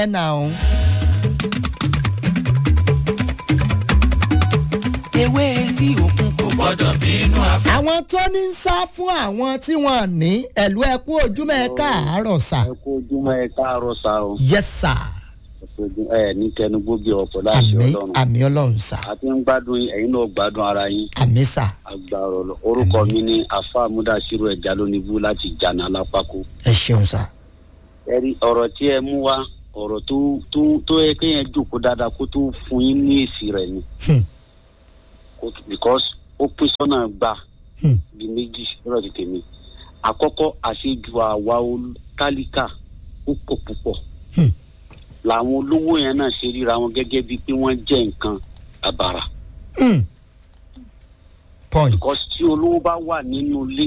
ẹ nà ó. ewé tí òkun kò gbọ́dọ̀ bínú afẹ́. àwọn tó ní ń sá fún àwọn tí wọ́n ní ẹ̀lú ẹ̀kú ojúmọ́ ẹ káàárọ̀ sà. ẹ kó ojúmọ́ ẹ káàárọ̀ sa o yes sà. ẹ kó ojú- ẹ ní kẹnu gbógi ọ̀pọ̀ láti àmì ọlọ́run àmì ọlọ́run sà. àti ń gbádùn yín, ẹ̀yin náà gbádùn ara yín àmì sà. agbára ọlọ orúkọ mi ní afa amúdàsírò ẹja lónìbù láti jana lápákó ẹ ṣeun sà. ẹ rí ọ̀rọ̀ tí ẹ mú wá ọ̀rọ̀ tó tó tó yẹ kéèyàn jòkó dáadáa kó tó fún yín ní èsì rẹ̀ ni Hmm. Kó tó- because ó pín sọ́nà gbà Hmm. bíi méjì lọ́rọ̀ ti tèmi àkọ́kọ́ àṣejù àwa ol- tálíkà ó pọ̀ púpọ̀ Hmm. làwọn olówó yẹn náà ṣe ríra wọn gẹ́gẹ́ bíi pé wọ́n jẹ́ nǹkan àbàrà Hmm. point. because tí olówó bá wà nínú ilé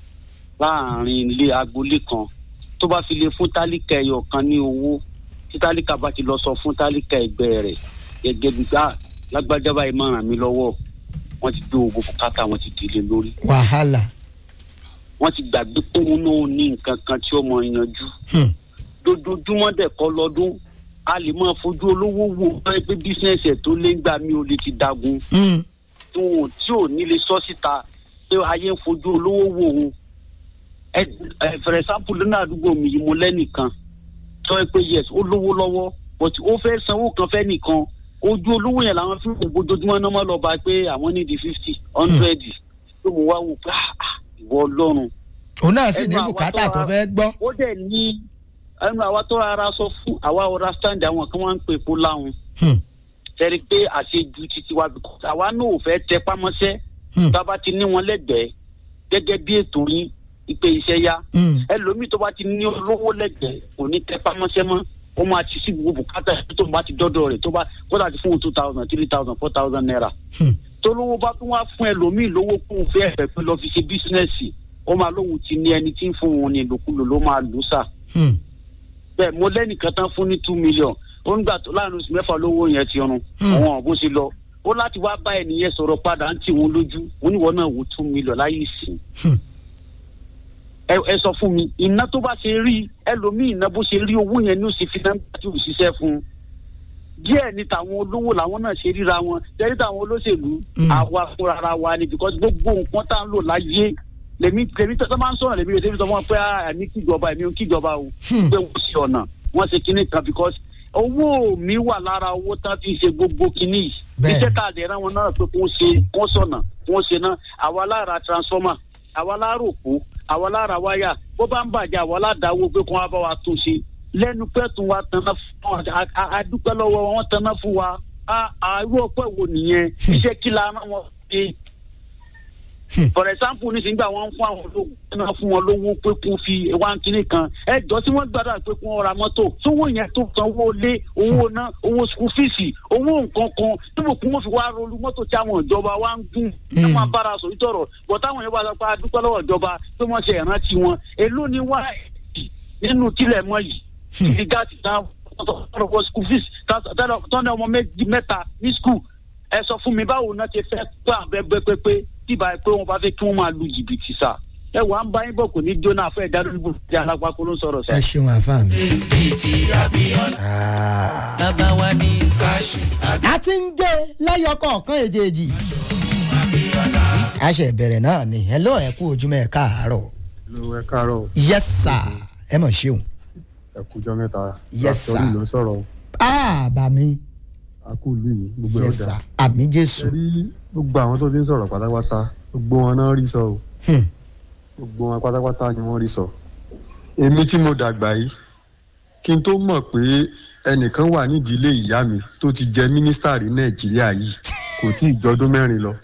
láàrin ilé agboolé kan tó bá fi lè fún tálíkà ẹyọ kan ní owó tí tálíkà bá ti lọ sọ fún tálíkà ẹgbẹ́ rẹ̀ gẹ́gẹ́ bíi gbà lágbájá báyìí máa ràn mí lọ́wọ́ wọ́n ti gbé owó bùkátà wọ́n ti dìde lórí wàhálà. wọ́n ti gbàgbé pé òun náà ní nǹkan kan tí ó mọ yanjú Hmm. dojoojúmọ́ dẹ̀ kọ́ lọ́dún a lè máa fojú olówó wo pé pé bísíǹsì ẹ̀ tó lé ń gbà mí ò lè ti dagun Hmm. tí wọn ò- tí ò ní lè sọ síta pé ayé ń fojú olówó wò ó ẹ ẹ for example lónà àdúgbò mi yìí mo lẹ́nìkan sọ ẹ pé yes ó lówó lọ́wọ́ but ó fẹ́ sanwó kan fẹ́ nìkan ojú olówó yẹn làwọn fi ń wò ojoojúmọ́ náà mọ́ lọ bá pé àwọn ní di fifty hundred tó mo wá wò pé ah, ah, ìwọ ọlọ́run òun náà sì ní Ẹnu àwọn bùkátà tó tó wá- fẹ́ gbọ́. ó dẹ̀ ní ẹnu àwa tó ara sọ fún àwa ọ̀rá stand àwọn kan wá ń pè epo láwọn Hmm. tẹ́rí pé àṣejù títí wa because àwa náà ò fẹ́ tẹ pámọ́sẹ́ Hmm. tá a bá ti ní wọn lẹ́gbẹ̀ẹ́ gẹ́gẹ́ bí ètò yín ìpè iṣẹ́ yá Hmm. ẹlòmíì tó bá ti ní olówó lẹ́gbẹ̀ẹ́ kò ní tẹ pámọ́sẹ́ mọ́ ó máa ti sí gbogbo bùkátà tó bá ti dọ́dọ̀ rẹ̀ tó bá kódà ti fún un two thousand three thousand four thousand naira Hmm. tolówó bá tún wá fún ẹlòmíì lówó kún un fẹ́ ẹ̀fẹ̀ pé lọ́ọ́ fi ṣe bísínẹ́sì ó máa lóhun ti ní ẹni tí ń fún wọn ní ìlòkulò ló máa lù ú sà Hmm. bẹ́ẹ̀ mo lẹ́nìkan tán fún ní two million ó ń gbà tó láàrin oṣù mẹ́fà lówó yẹn ti run Hmm. àwọn bó ṣe lọ ó láti wá bá ẹnìyẹn sọ̀rọ̀ padà ń tì wọ́n lójú wọ́n níwọ̀n náà wò two million láyé ìsìn Hmm. ẹ ẹ sọ fún mi iná tó bá ṣe rí ẹlòmíì iná bó ṣe rí owó yẹn ní ó ṣe fi náà tí ò ṣiṣẹ́ fún un díẹ̀ ni tàwọn olówó làwọn náà ṣe ríra wọn tẹ́lẹ̀ tàwọn olóṣèlú Mm. àwa fúnra ara wa ni because gbogbo nǹkan tá à ń lò láyé lèmi lèmi tó tó máa ń sọ̀rọ̀ lèmi lè sọ fún wọn pé ah, ẹ̀mí kíjọba ẹ̀mí kíjọba o Hmm. pé wọ́n ṣe ọ̀nà wọ́n ṣe kinní kan because owó mi wà lára owó tán fi ṣe gbogbo kinní yìí Bẹ́ẹ̀. iṣẹ́ tá a dẹ̀ rán wọn náà pé kó ṣe kó sọ̀nà kó ṣe náà àwa lára transformer àwa lára òpó àwa lára wáyà bó bá ń bàjẹ́ àwa ládàáwó pé kó wá bá wa tún ṣe lẹ́nu pẹ́ẹ́tù wa tanná fún wa a- a- a dúpẹ́ lọ́wọ́ wọn tanná fún wa a- àrú ọpẹ́ wo nìyẹn iṣẹ́ kí la rán wọn ṣe for example nísìnyí gbà wọn fún àwọn olówó náà fún wọn lówó pé kún fi wá kínní kan ẹ jọ tí wọn gbàdúrà pé kún ra mọ́tò sówó yẹn tó san owó lé owó ná owó school fees owó nǹkan kan níbo kún wọn fi wá rolú mọ́tò tí àwọn ìjọba wa ń gùn ẹ máa bára sọ ìtọrọ bọ táwọn yẹn bá sọ pé a dúpẹ́ lọ́wọ́ ìjọba pé wọ́n ṣe ìrántí wọn èló ni wá nínú kílẹ̀ mọ́ yìí ìdí gáàsì náà tọ́lọ̀ school fees tọ́lọ̀ ọmọ méjì mẹ́ta ní school ẹ sọ fún mi báwo náà ti fẹ́ tó àbẹ́gbẹ́ pépé tí ìbá pé wọn bá fẹ́ kí wọ́n máa lu jìbìtì sá ẹ wà ń bá yín bọ̀ kò ní jóná fẹ́ ìdádúgbò tí alápákó ló ń sọ̀rọ̀ sá. ẹ ṣeun àfa mi. bíi abiola Ah. bàbá wa ní káṣí a ti ń gé lẹ́yọ kọ̀ọ̀kan èjèèjì. a ṣe bẹ̀rẹ̀ náà ni hello ẹ kú ojúmọ́ ẹ káàárọ̀. ló ẹ káàárọ̀ yes sir ẹ mọ̀ ṣeun. ẹ kújọ mẹ́ta Yes, Dr. sir. ló ń sọ̀rọ̀ ah bà mí akú ìlú yìí gbogbo yes ọjà sir àmì jésù. ẹ rí gbogbo àwọn tó ti ń sọ̀rọ̀ pátápátá gbogbo wọn náà rí sọ o Hmm. gbogbo wọn pátápátá ni wọ́n rí sọ. èmi tí mo dàgbà yìí kí n tó mọ̀ pé ẹnìkan wà nídìí ilé ìyá mi tó ti jẹ mínísítà rí nàìjíríà yìí kò tí ì jọdún mẹ́rin lọ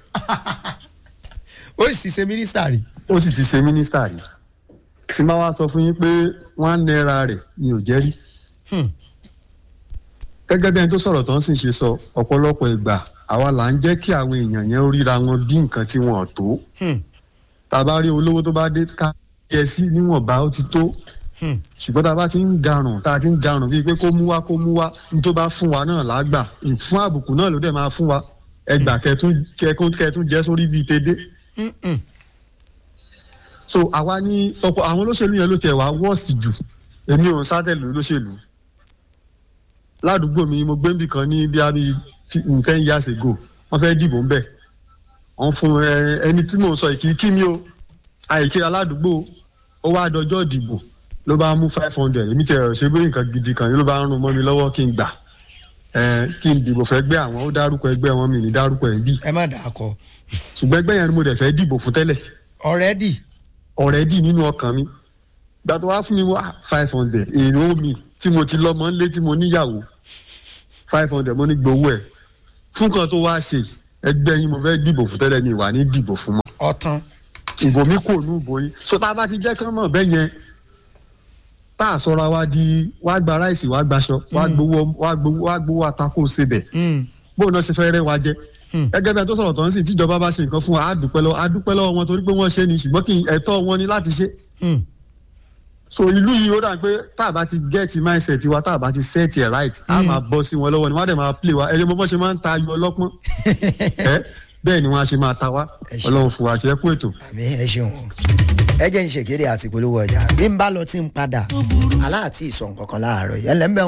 ó sì ṣe mínísítà rí. ó sì ti ṣe mínísítà rí tí máa wá sọ fún yín pé wọ́n á náírà rẹ̀ mi ò jẹ́ rí Hmm. gẹ́gẹ́ bí ẹni tó sọ̀rọ̀ tó ń sì ṣe sọ ọ̀pọ̀lọpọ̀ ìgbà àwa là ń jẹ́ kí àwọn èèyàn yẹn ríra wọn bí nǹkan tí wọn ò tó Hmm. tá a bá rí olówó tó bá dé ká yẹ sí níwọ̀nba ó ti tó Hmm. ṣùgbọ́n tá a bá ti ń garùn tá a ti ń garùn bíi pé kó mú wá kó mú wá ní tó bá fún wa náà lágbà fún àbùkù náà ló dẹ̀ máa fún wa ẹgbà kẹtún kẹkún kẹtún jẹ́ sórí bíi tedé Hmm, hmm. so àwa ní ọ̀pọ̀ àwọn olóṣèlú yẹn ló tẹ̀ wá worst jù èmi ò ń sátẹ̀lú olóṣèlú ládùúgbò mi mo gbé níbì kan ní bí i ten years ago wọ́n fẹ́ dìbò ń bẹ̀ wọ́n fún ẹ ẹni tí mò ń sọ ìkíkí mi o àìkíra ládùúgbò ó wá dọjọ́ ìdìbò ló bá mú five hundred èmi tẹ̀ ṣe bí nǹkan gidi kan ló bá ń rún mọ́ mi lọ́wọ́ kí n gbà ẹ kí n dìbò fẹ́ gbé àwọn ó dárúkọ ẹgbẹ́ wọn mi ní dárúkọ ẹ̀ ń bì ẹ má dà á kọ ṣùgbọ́n ẹgbẹ́ yẹn ni mo dẹ̀ fẹ́ dìbò fún tẹ́lẹ̀ ọ̀rẹ́dì ọ̀rẹ́dì nínú ọkàn mi gbà tó wá fún mi wá five hundred èrò mi tí mo ti lọ́mọ ńlé tí mo níyàwó five hundred mo ní gbowó ẹ̀ fún kan tó wá ṣe ẹgbẹ́ yín mo fẹ́ dìbò fún tẹ́lẹ̀ ní ìwà ní dìbò fún mọ́ ọ̀tán ìbò mi kò nú ìbò yín so tá a bá ti jẹ́ kán mọ̀ bẹ́ẹ̀ yẹn tá a sọra wa di wá gba ráìsì wá gbaṣọ wá gbowó wá gbowó wá gbowó atakó sebẹ̀ bóun náà ṣe fẹ́ rẹ́ wa jẹ gẹ́gẹ́ bí ẹ tó sọ̀rọ̀ tó ń sìn tíjọba bá ṣe nǹkan fún wa á dúpẹ́ lọ́wọ́ á dúpẹ́ lọ́wọ́ wọn torí pé wọ́n ṣe ni ṣùgbọ́n kí ẹ̀tọ́ wọn ni láti ṣe so ìlú yìí ó dà pé tá a bá ti get mindset wa tá a bá ti set it right a máa bọ́ sí wọn lọ́wọ́ ni wọ́n á dẹ̀ máa play wa ẹ̀yẹ́ mọ́ bọ́ ṣe máa ń ta ayọ̀ ọlọ́pọ́n ẹ bẹ́ẹ̀ ni wọ́n á ṣe máa ta wá Ẹ ṣé. ọlọ́run fún wa ṣe é kú ètò. àmì ẹ ṣeun ẹ jẹ́ ń ṣèkéde àti polówó ọjà bí n bá lọ tí ń padà aláàtì ìsọ̀ nǹkan kan láàárọ̀ yẹn lẹ́ńbẹ̀